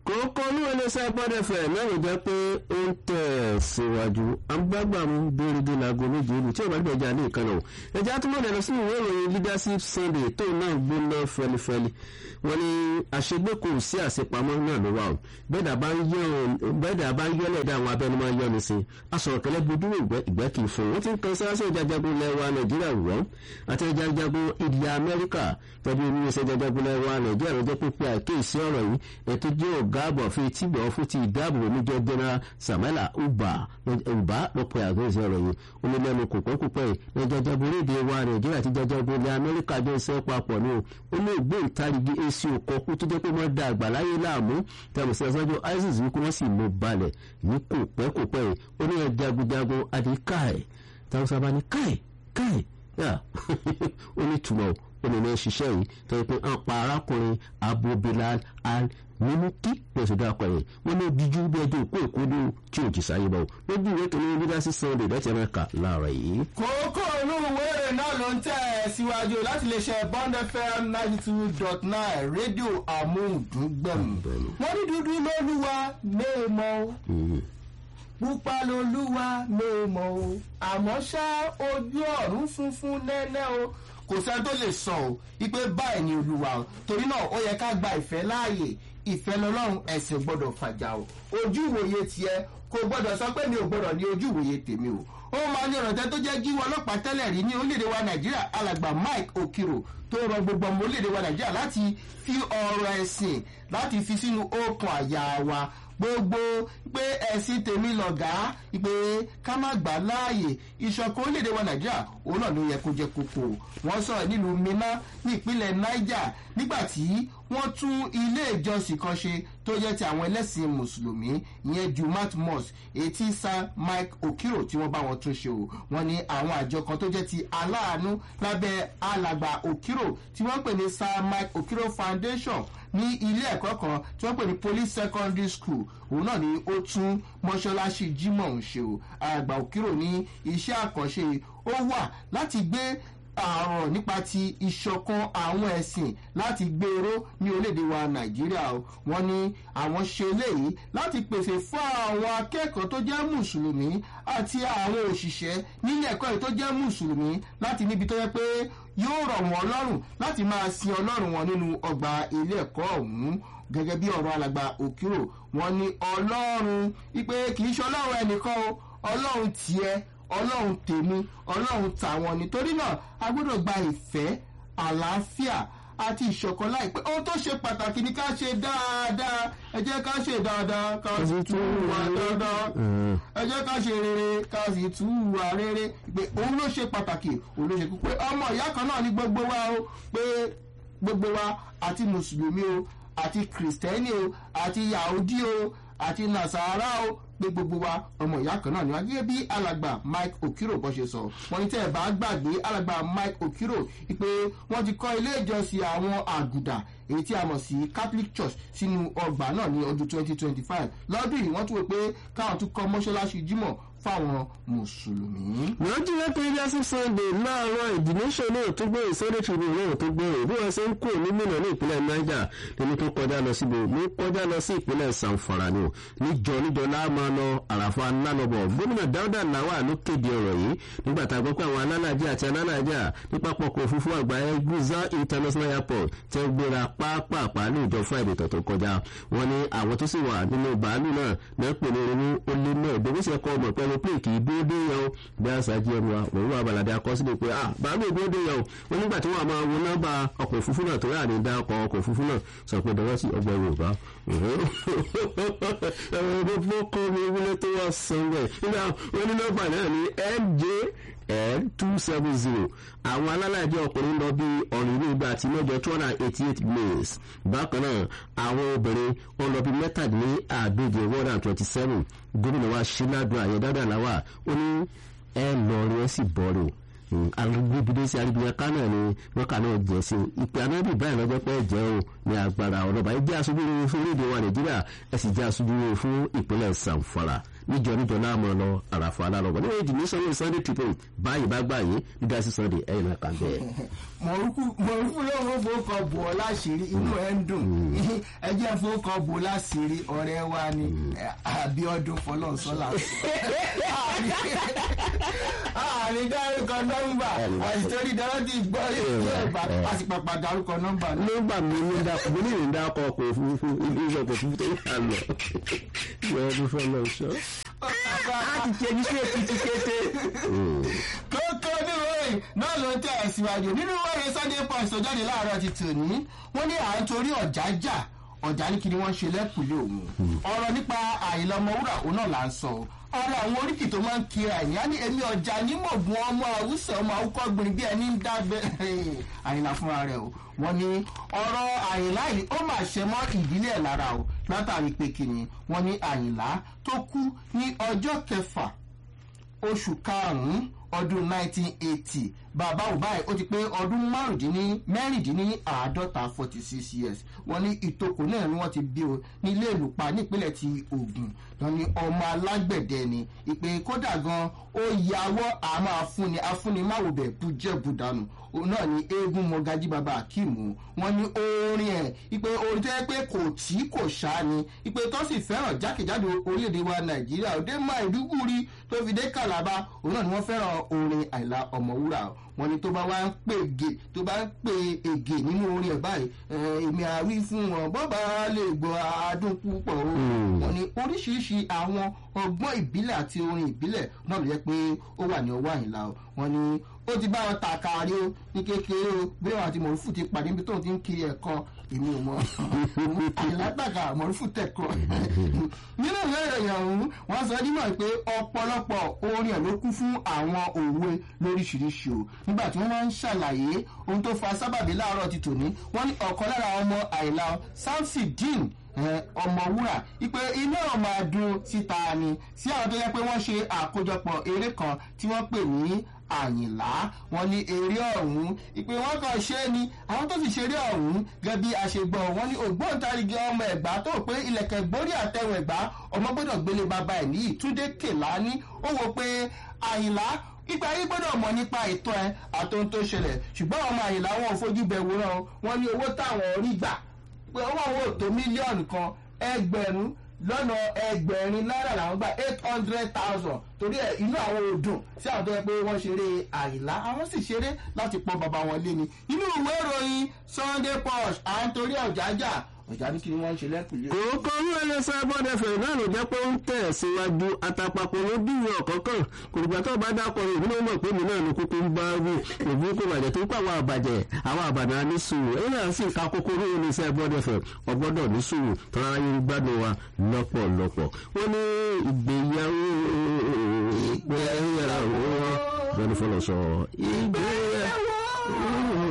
kókó olúwẹlẹsẹ gbọdẹfẹ mẹrin jẹ pé ó ń tẹ̀ síwájú àgbàgbàmù bẹ́ẹ̀rẹ̀dẹ̀ láago méje ìlú tí ó bá dé ẹja ní ìkànnà o ẹja tó mọ̀lẹ́ lọ sí ìwé ìròyìn leadership sunday tó náà gbóná fẹlifẹli wọn ni àṣegbé kò sí àṣepamọ́ náà ló wà o bẹ́ẹ̀dà bá ń yọ́lẹ̀ dá àwọn abẹ́nu máa ń yọ́ni sí asọ̀rọ̀ kẹlẹ́ gbódúró ìgbẹ́ kì í fún wọn ti ń kan sáásẹ̀ ìjajagun lẹ́wà nàìjíríà wọ́n àti ìjajagun ilẹ̀ amẹ́ríkà tẹ́bí oníṣẹ́ ìjajagun lẹ́wà nàìjíríà lọ́jọ́ pípẹ́ àkéèsí ọ̀rọ̀ yìí ètò jẹ́ ọ̀gá àbọ̀ fi tìgbọ̀ fún ti ìdáàbòbò níjọ́ general samuela uba uba lọ́pọ̀ àgbẹ̀sẹ̀ ọ̀rọ̀ yìí onílẹ̀nu kòpẹ́kòpẹ́ ní jajagun orílẹ̀ wa nàìjíríà àti jajagun ilẹ̀ amẹ́ríkà jẹ́ iṣẹ́ papọ̀ ní o ó ní ògbóǹtarìgì èsì òkọ́kú tó jẹ́ pé wọ́n da àgbàláyé láàmú tẹ̀mùsí ẹ̀sọ́jọ́ isis wípé wọ́n sì mú balẹ̀ ní kòpẹ́kòpẹ́ ó ní ẹ̀ jagunjagun àti káì táwọn sábà ní káì káì ó ní túmọ̀ ó ní lọ́ọ́ ṣiṣẹ́ yìí tó yẹ pé ń pa arákùnrin abu bilal al mímúkí lọ́sọ̀ dákọ̀ yẹn wọ́n ní díjú bí ẹjọ́ òkú èkódó tí ò jì sáyé bọ̀ lójú ìwé tó ní leadership sunday láti ẹ̀rẹ́ka láàárọ̀ yìí. kókó inú ìwé èrè náà ló ń tẹ̀ síwájú láti lè ṣe bond fm ninety two dot nine rédíò amóhùndúngbẹ̀mù wọ́n ní dúdú lólúwa méèmọ́ pupa lolúwa méèmọ́ o àmọ́ ṣá ojú ọ̀run funfun nẹ́nẹ́ o kò sẹ́ni tó lè sọ ọ́ wípé báyìí ni olúwa o torí náà ó yẹ ká gba ìfẹ́ láàyè ìfẹ́ lọ́lọ́run ẹ̀sìn gbọ́dọ̀ fàjà o ojú ìwòye tiẹ̀ kò gbọ́dọ̀ sọ pé mi ò gbọ́dọ̀ ní ojú ìwòye tèmi o ó máa ní ọ̀rọ̀ tẹ́ tó jẹ́ jíwọ́ ọlọ́pàá tẹ́lẹ̀ rí ní orílẹ̀-èdè wa nàìjíríà alàgbà mike okiro tó rọ gbogbo ọmọ orílẹ̀-èdè wa nàìjíríà láti fi ọ̀rọ̀ ẹ̀sìn láti fi sínú okùn àyà wa gbogbo pé ẹ̀sìn tèmi lọ̀gá pé ká má gbà láàyè ìṣọ̀kan orílẹ̀-èdè wa nàìjíríà òun náà ló yẹ kó jẹ́ kókó wọ́n sọ̀rọ̀ nílùú minna ní ìpínlẹ̀ niger nígbà tí wọ́n tún ilé ìjọsìn kan ṣe tó jẹ́ ti àwọn ẹlẹ́sìn mùsùlùmí ìyẹn jumat mosque etí sir mike okiro tí wọ́n bá wọn tún ṣe o wọ́n ní àwọn àjọ kan tó jẹ́ ti aláàánú lábẹ́ alàgbà okiro tí wọ́n pè ní sir mike okiro foundation ní ilé ẹ̀kọ́ kan tí wọ́n pè ní police secondary school òun náà ni ó tún mọ́ṣáláṣí jimoh ń ṣe o àgbà òkìrò ní iṣẹ́ àkànṣe ó wà láti gbé àrùn nípa ti ìṣọ̀kan àwọn ẹ̀sìn láti gbèrò ní orílẹ̀-èdè wa nàìjíríà o wọ́n ní àwọn ṣe léyìí láti pèsè fún àwọn akẹ́kọ̀ọ́ tó jẹ́ mùsùlùmí àti àwọn òṣìṣẹ́ nílé ẹ̀kọ́ yìí tó jẹ́ mùsùlùmí láti níbi tó yẹ pé yóò rọ̀ wọ́n lọ́rùn láti máa sin ọlọ́run wọn nínú ọgbà ilé ẹ̀kọ́ ọ̀hún gẹ́gẹ́ bí ọ̀rọ̀ alàgbà òkúrò wọn ní ọlọ́run ipe kì í ṣe ọlọ́run ẹnìkan o ọlọ́run tiẹ̀ ọlọ́run tèmi ọlọ́run tàwọn nítorí náà a gbọ́dọ̀ gba ìfẹ́ àlàáfíà àti ìṣọ̀kan láìpẹ́ ohun tó ṣe pàtàkì ni ká ṣe dáadáa ẹ jẹ́ ká ṣe dáadáa ká sì tún wà dáadáa ẹ jẹ́ ká ṣe rere ká sì tún wà rere pé òun ló ṣe pàtàkì òun ló ṣe kú pé ọmọ ìyá kan náà ní gbogbo wa o pé gbogbo wa àti mùsùlùmí o àti kìrìsìtẹ́nì o àti yahudi o àti nasara o pé gbogbo wa ọmọ ìyá kan náà ni wá gẹ́gẹ́ bí alàgbà mike okiro bọ́ ṣe sọ wọ́n ní tẹ́ ẹ̀ bá gbàgbé alàgbà mike okiro pé wọ́n ti kọ́ ilé ìjọsìn àwọn àgùdà èyí tí a mọ̀ sí catholic church sínú ọgbà náà ní ọdún twenty twenty five lọ́dún yìí wọ́n tún wò pé káwọn tún kọ́ mọ́ṣáláṣí jímọ̀ fáwọn mùsùlùmí. wọ́n jí lẹ́tọ̀ leadership sunday láàárọ̀ ìdìníṣẹ́ náà tó gbé ìsọ́dẹ̀ tribune náà tó gbé bí wọ́n ṣe ń kó onímọ̀ ní ìpínlẹ̀ niger lẹ́ni tó kọjá lọ síbi ní kọjá lọ sí ìpínlẹ̀ sanfara ni o níjọ níjọ láàmú lọ àràfà nálọ́bọ̀ gómìnà dáúdà làwà ló kéde ọ̀rọ̀ yìí nígbà tá a gbọ́ pé àwọn alálàájá àti alálàájá ní pápákọ̀ òfurufú àgbáyé guza international airport tẹ́ gbéra pápápá ní ìjọ friday tó tó kọjá wọn ní àwọn tó sì wà nínú bàálù náà náà pè ní irun ó lé náà ìdókòsí ẹ̀kọ́ ọmọ pẹ̀lú pé kì í déédéé yẹn o bí àṣà jí ẹnu wa òun wà balàdé akọsílẹ̀ pé ah bàálù déédéé yẹn o wọn nígbà tí wọn máa wo nọ́mbà ọkọ̀ òfurufú náà tó rà ní dá ọkọ̀ ọkọ̀ òfurufú náà sọ pé dọwọ́ sí ọgbà yorùbá ẹ̀rọ kọ́ mi wúlé tó wá sanwó ẹ̀ nígbà onínọ́mbà náà ní mj l two seven zero àwọn alálàájẹ ọkùnrin lọ bí ọ̀rìn ní igba àti mẹ́jọ two hundred and eighty eight males bákan náà àwọn obìnrin wọn lọ bí mẹ́tàdínní àádóje one hundred and twenty seven gómìnà wa ṣíládùn àyẹ dáadáa làwà ó ní ẹ lọ rí ẹ sì bọ́ọ̀rù agbébídé sí arígbìyà kánà ni wọ́kà náà jẹ́ sí ìpè anábì báyìí lọ́jọ́ pé jẹ́ o ní agbára ọlọ́ba ẹ jẹ́ aṣojú rere fún orílẹ̀-èdè wa nàìjíríà ẹ sì jẹ́ aṣojú rere fún ìpínlẹ̀ sanfara níjọ níjọ náà mọ̀ lọ àràfà alárọ̀bọ̀ nínú ìdí ní sunday sunday tribune báyìí bá gbà yín nígbà sí sunday ẹ̀yìn náà kà bẹ́ẹ̀. mọ̀rúkú lóun ó fowókọ bò ọ́ láṣìírí inú ẹ̀ ń dùn ẹ jẹ́ fowókọ bò láṣìírí ọ̀rẹ́ wa ni àbíọ́dún fọlọ́nsọ́là àárín dárúkọ nọ́mbà àìsítórí dárọ́tì gbọ́ ìgbà àsìpàpà dárúkọ nọ́mbà náà. nọ́mbà mi ní dákọ̀ mo ní ìrìn dákọ̀ ọkọ̀ òfurufú ilé iṣẹ́ ọkọ̀ òfurufú tó yà lọ ìyọ̀dún fọlọ́nsọ́. láti ṣe ní sí èkìtì kété. kókó oníròyìn náà ló ń tẹ̀ ẹ̀ síwájú nínú wẹ́rẹ́ sunday punch tó jáde láàárọ̀ ti tòní wọ́n ní à ń torí ọ̀já jà ọ̀já ní kí ni wọ́n ṣe lẹ́kùnlé òun ọ̀rọ̀ nípa àìlọ́mọwúrà òun náà là ń sọ ọ̀rọ̀ àwọn oríkì tó máa ń kira ẹ̀yìn á ní èmi ọ̀já ní mọ̀gùn ọmọ àwùsọ̀ ọmọ àwùkọ́ gbìnrín bí ẹni ń dábẹ́ àyìnlá fúnra rẹ̀ o wọ́n ní ọ̀rọ̀ àyìnlá yìí ó mà ṣe mọ́ ìdílé ẹ̀ lára o látàrí pé kìnnì wọ́n ní àyìnlá tó kú ní ọjọ́ kẹfà oṣù karùn-ún ọdún 1980 bàbá ò báyìí ó ti pé ọdún mẹ́rìndínláàádọ́ta 46 years wọ́n ní ìtòkò náà ni wọ́n ti bí o nílé ìlúpa nípínlẹ̀ ti ogun wọ́n ní ọmọ alágbẹ̀dẹ ni ìpè kódà gan ó yàwọ́ àmọ́ afúnni afúnni máwòbẹ̀ bújẹ́bù dànù òun náà ni eégún mọ̀gájí bàbá akíìmù wọ́n ní orin ẹ̀ ìpè orin tó yẹ pé kò tí kò ṣá ni ìpè tó sì fẹ́ràn jákèjádò orílẹ̀-èdè wa nàìjíríà òde máa ìdúgúri tó fi dé kàlábà òun náà ni wọ́n fẹ́ràn orin àìlà ọ̀mọ̀wúrà wọ́n ní tó bá wá ń pè gè tó bá ń pè ègè nínú orin ẹ̀ báyìí èmi àwí fún wọn bọ́ba lè gbọ́ adùn púpọ̀ o wọ́n ní oríṣiríṣi àwọn ọgbọ́n ìbílẹ̀ àti orin ìbílẹ̀ náà ló yẹ pé ó wà ní ọwọ́ àyìnlá o wọ́n ní ó ti bá wọn tàkàrí o ní kékeré o bí wọn àti mọ̀rúfù ti pàdé níbi tóun ti ń kiri ẹ̀kọ́ èmi ò mọ̀ àyìnlá tàkà mọ̀rúfù tẹ̀kọ́ nínú ìwé ìròyìn ọ̀hún wọ́n sọ nímọ̀ pé ọ̀pọ̀lọpọ̀ orin ẹ̀ ló kún fún àwọn òwe lóríṣiríṣi o nígbà tí wọ́n máa ń ṣàlàyé ohun tó fa sábàbí láàárọ̀ ti tòní wọ́n ní ọ̀kan lára ọmọ àìlá samson dean ọmọwúrà ipe iná ọmọ adùn síta ni sí àwọn tó yẹ pé wọ́n ṣe àkójọpọ̀ eré kan tí wọ́n pè ní àyìnlá wọn ní eré ọ̀hún ìpè wọn kàn ṣe é ni àwọn tó sì ṣeré ọ̀hún gẹ́gẹ́ bí a ṣe gbọ́ wọn ní ògbóǹtarìgì ọmọ ẹ̀gbá tó pé ilẹ̀kẹ̀ gbórí àtẹ̀wọ̀n ẹ̀gbá ọmọ gbọ́dọ̀ gbélé bàbá ẹ̀ ní ìtúndé kèlání ó wò pé àyìnlá ìgbà yìí gbọ́dọ̀ mọ̀ nípa ìtọ́ ẹ àtòhun tó ṣẹlẹ̀ ṣùgbọ́n ọmọ àyìnlá wọn ò fojú bẹ̀ wòran wọn ní owó táwọn rí gbà pé owó àwọn ò tó mílíọ̀nù kan ẹgbẹ̀rún lọ́nà ẹgbẹ̀rin náírà làwọn gbà eight hundred thousand torí ẹ inú àwọn òdùn sí àwọn tó yẹ pé wọ́n ṣeré àyìnlá àwọn sì ṣeré láti pọ́n bàbá wọn lé ni inú ìwé ìròyìn sunday punch à ń torí ọ̀jájà ọ̀já ní kí ni wọ́n ń ṣe lẹ́kùnlé. kòókò ní ẹlẹ́sẹ̀ bọ́dẹ̀ fẹ̀rẹ̀ náà ló jẹ́ pé ó ń tẹ̀ síwájú àtàpapọ̀ ló dìwọ̀ ọ̀kọ̀ọ̀kan kòrìgbà tó bá dákọ̀ rẹ̀ ìbílẹ̀ mọ̀ pé mi náà ní kúkú ń bá wù òbí kò bàjẹ́ tó kọ́ àwọn àbàjẹ́ àwọn àbàdàn ní sùúrù èyí náà sì ka kókó ní ẹlẹ́sẹ̀ bọ́dẹ̀ fẹ̀ ọgbọ́dọ̀ ní sùúrù tọ́ra ayé gbádùn wa lọ́pọ̀lọpọ̀ wọ́n ní ìgbéyàwó ìgbéyàwó bẹ́ẹ̀ ni fọlọ́ sọ ìgbéyàwó